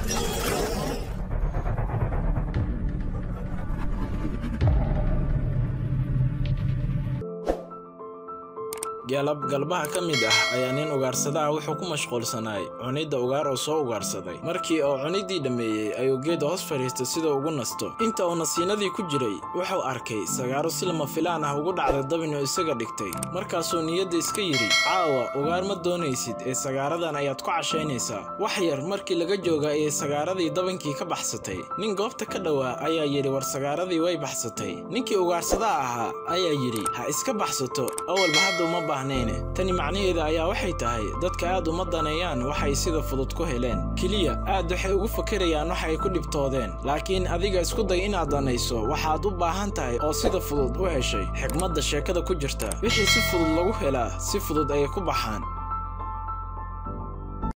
galab galbaha ka mid ah ayaa nin ugaarsadaha wuxuu ku mashquulsanaay cunidda ugaar oo soo ugaarsaday markii uu cuniddii dhammeeyey ayuu geeda hoos fadhiistay sida ugu nasto inta uu nasiinadii ku jiray wuxuu arkay sagaaro si lama filaan ah ugu dhacda dabinuu isaga dhigtay markaasuu niyadda iska yidhi caawa ugaar ma doonaysid ee sagaaradan ayaad ku cashaynaysaa wax yar markii laga jooga ayay sagaaradii dabinkii ka baxsatay nin goobta ka dhowaa ayaa yidhi war sagaaradii way baxsatay ninkii ugaarsadaha ahaa ayaa yidhi ha iska baxsato awalba hadda uma bahnayne tani macnaheeda ayaa waxay tahay dadka aad uma daneeyaan waxay sida fudud ku heleen keliya aad waxay ugu fakerayaan wax ay ku dhibtoodeen laakiin adiga isku day inaad danayso waxaad u baahan tahay oo sida fudud u heshay xigmadda sheekada ku jirta wixii si fudud lagu helaa si fudud ayay ku baxaan